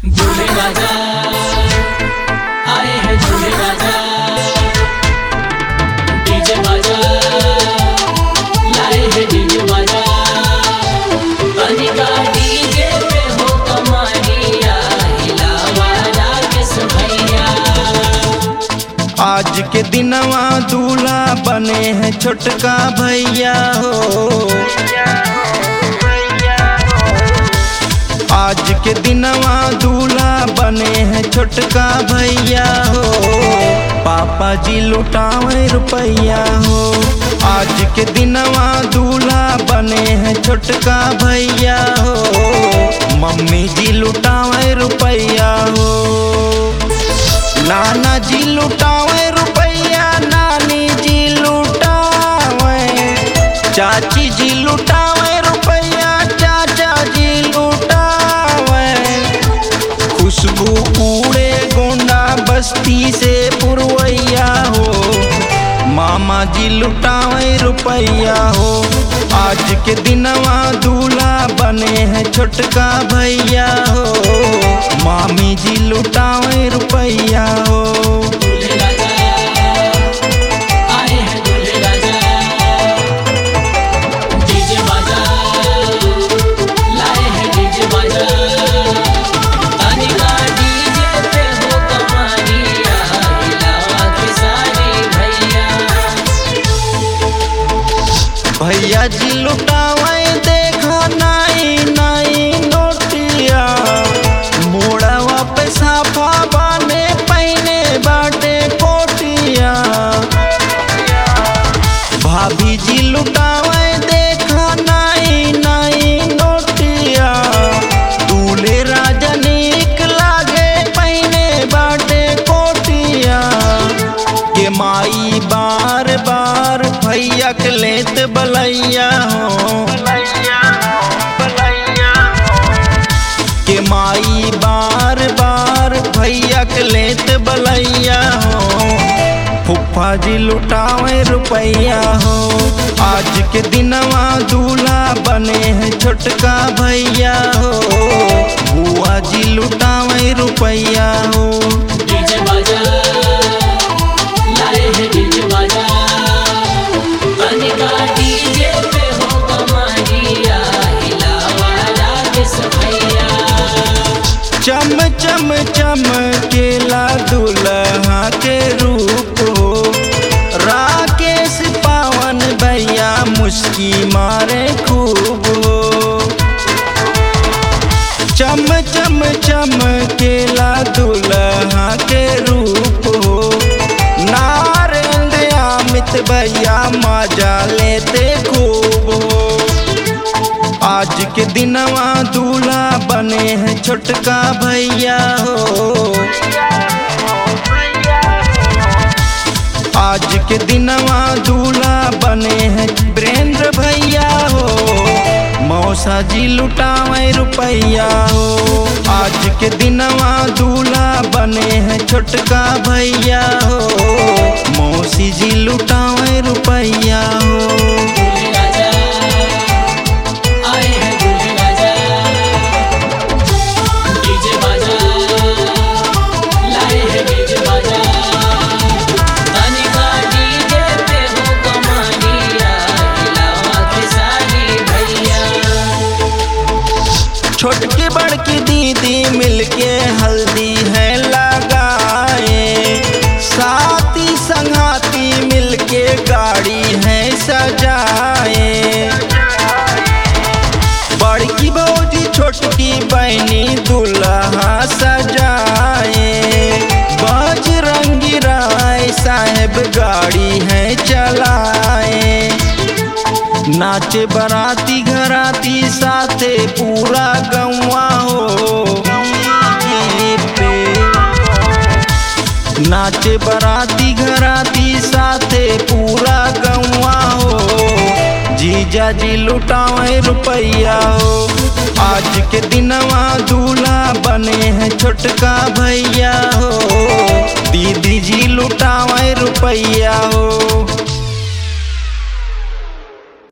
झूले राजा आए हैं झूले राजा डीजे बाजा लाए हैं डीजे बाजा बनिका डीजे पे हो कमानिया हिलावा जाके सुभैया आज के दिनवा दूल्हा बने हैं छोटका भैया हो आज के दिनवा दूल्हा बने हैं छोटका भैया हो पापा जी लुटावे रुपैया हो आज के दिनवा दूल्हा बने हैं छोटका भैया हो मम्मी जी लुटावे रुपैया हो नाना जी लुटावे रुपैया नानी जी लुटावे चाची जी लुटावे रुपैया चाचा जी लुटावे खुशबू उड़े गोंडा बस्ती से पुरवैया हो मामा जी लुटावे रुपैया हो आज के दिनवा दूल्हा बने हैं छोटका भैया हो मामी जी लुटावे रुपैया हो झूले राजा आए हैं झूले राजा डीजे बाजा लाए हैं डीजे बाजा बनिका डीजे पे हो कमानिया हिलावा के सारे भैया भैया जी लुटावे देखा नाई नाई नोटिया मोड़वा पे साफा बाने पहने बाटे कोटिया भाभी जी लुटावे देखा नाई नाई नोटिया दूल्हे राजा नीक लागे पहने बाटे कोटिया के माई बार बार भैया के लेत बलैया हो के माई बार बार भैया के लेत बलैया हो फुफा जी लुटावे रुपैया हो आज के दिनवा दूल्हा बने हैं छोटका भैया हो बुआ जी लुटावे रुपैया हो डीजे बाजा लाए हैं डीजे बाजा बनिका डीजे पे हो कमानिया हिलावा जाके सुभैया चम चम चम केला दुल्हा के रूप हो राकेश पावन भैया मुस्की मारे खूब हो चम चम चम केला दुल्हा के रूप हो नारेंद्र अमित भैया मजा लेते खूब हो आज के दिनवा दूल्हा बने हैं छोटका भैया हो आज के दिनवा दूल्हा बने हैं वीरेंद्र भैया हो मौसा जी लुटावे रुपैया हो आज के दिनवा दूल्हा बने हैं छोटका भैया हो मौसी जी लुटावे रुपैया हो झूले राजा आए हैं झूले राजा डीजे बाजा लाए हैं डीजे बाजा बनिका डीजे पे हो कमानिया हिलावा के सारे भैया छोटकी बड़की दीदी मिलके हल्दी है लगाए साथी संगाती मिलके गाड़ी है सजाए बड़की भौजी छोटकी बहनी दुल्हा सजाए बजरंगी राय साहेब गाड़ी है चलाए नाचे बराती घराती साथे पूरा गौवा हो पे नाचे बराती घराती साथे पूरा गौवा हो जीजा जी लुटावे रुपैया हो आज के दिनवा दूल्हा बने हैं छोटका भैया हो दीदी जी लुटावे रुपैया हो